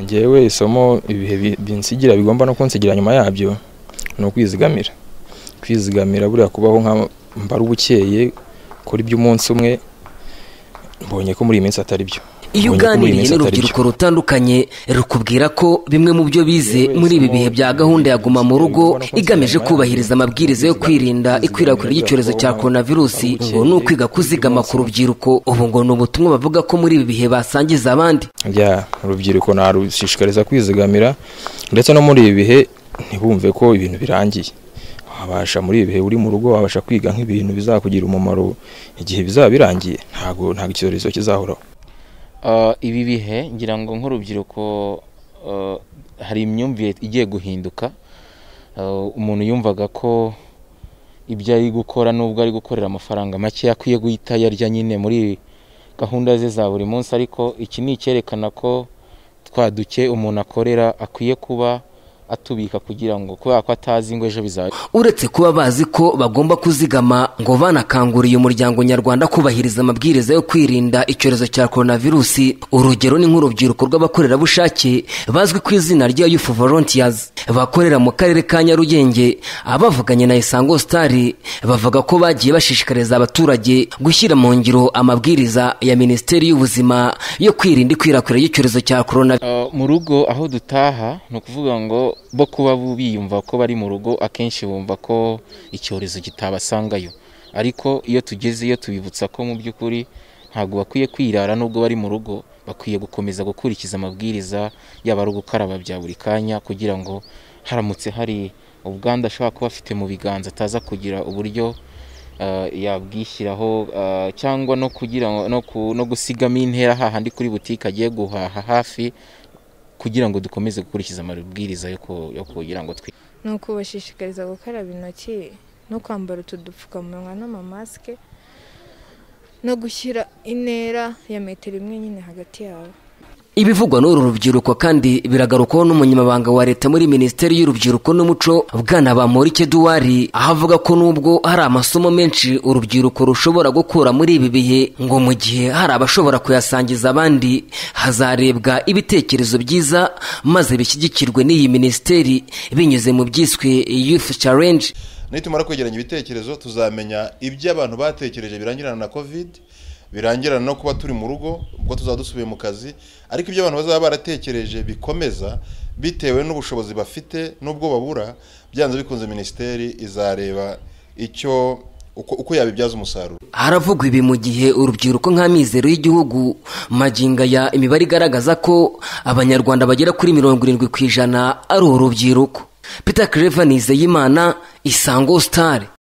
Njyewe isomo ibihe bi- binsigira bigomba no kunsigira nyuma yabyo ni ukwizigamira, kwizigamira buriya kubaho nka mbara ubukeye kora iby'umunsi umwe mbonye ko muri iyi minsi atari byo. iyo Mbonye ko muri iyi uganiriye minsi atari byo. n'urubyiruko rutandukanye rukubwira ko bimwe mu byo bize muri ibi bihe bya gahunda ya guma mu rugo igamije kubahiriza amabwiriza yo kwirinda ikwirakwira ry'icyorezo cya korona virusi ngo ni ukwiga kuzigama ku rubyiruko ubu ngo ni ubutumwa bavuga ko muri ibi bihe basangiza abandi Njya urubyiruko narushishikariza kwizigamira ndetse no muri ibi bihe ntibumve ko ibintu birangiye. Wabasha muri ibi bihe uri mu rugo wabasha kwiga nk'ibintu bizakugira umumaro igihe bizaba birangiye ntabwo ntabwo icyorezo kizahoraho. Ah, ibi bihe ngira ngo nk'urubyiruko ah, hari imyumvire igiye guhinduka Ah, umuntu yumvaga ko ibyo ari gukora nubwo ari gukorera amafaranga make akwiye guhita yarya nyine muri gahunda ze za buri munsi ariko iki ni icyerekana ko twa duke umuntu akorera akwiye kuba atubika kugira ngo kubera ko atazi ngo ejo bizaba uretse kuba bazi ko bagomba kuzigama ngo banakanguriye umuryango nyarwanda kubahiriza amabwiriza yo kwirinda icyorezo cya coronavirusi urugero ni nk'urubyiruko rw'abakorerabushake bazwi ku izina rya yufu volunteers bakorera mu karere ka nyarugenge abavuganye na isango star bavuga ko bagiye bashishikariza abaturage gushyira mu ngiro amabwiriza ya minisiteri y'ubuzima yo kwirinda ikwirakwira ry'icyorezo cya corona Uh, mu rugo aho dutaha ni ukuvuga ngo bo kuba bu- biyumva ko bari mu rugo akenshi bumva ko icyorezo kitabasangayo ariko iyo tugezeyo tubibutsa ko mu by'ukuri ntabwo bakwiye kwirara nubwo bari mu rugo bakwiye gukomeza gukurikiza amabwiriza yaba ari ugukaraba bya buri kanya kugira ngo haramutse hari ubwandu ashobora kuba afite mu biganza ataza kugira uburyo uh, yabwishyiraho uh, cyangwa no kugira ngo no, ku, no gusigamo intera hahandi kuri butike agiye guhaha hafi kugira ngo dukomeze gukurikiza amabwiriza yo ku- yo kugira ngo twi ni ukubashishikariza gukaraba intoki no kwambara utu dupfukamunwa n'amamasike no gushyira intera ya metero imwe nyine hagati yabo Ibivugwa n'uru rubyiruko kandi biragarukwaho n'umunyamabanga wa leta muri minisiteri y'urubyiruko n'umuco bwana Bamporiki Eduwari aho avuga ko nubwo hari amasomo menshi urubyiruko rushobora gukura muri ibi bihe ngo mu gihe hari abashobora kuyasangiza abandi hazarebwa ibitekerezo byiza maze bishyigikirwe n'iyi minisiteri binyuze mu byiswe Youth Challenge nitumara kwegeranya ibitekerezo tuzamenya ibyo abantu batekereje birangirana na covid birangirana no kuba turi mu rugo ubwo tuzaba dusubiye mu kazi ariko ibyo abantu bazaba baratekereje bikomeza bitewe n'ubushobozi bafite n'ubwo babura byanze bikunze minisiteri izareba icyo uko, uko yabibyaza umusaruro haravugwa ibi mu gihe urubyiruko nk'amizero y'igihugu maginga ya imibare igaragaza ko abanyarwanda bagera kuri mirongo irindwi ku ijana ari urubyiruko peter clever nizeyimana isango star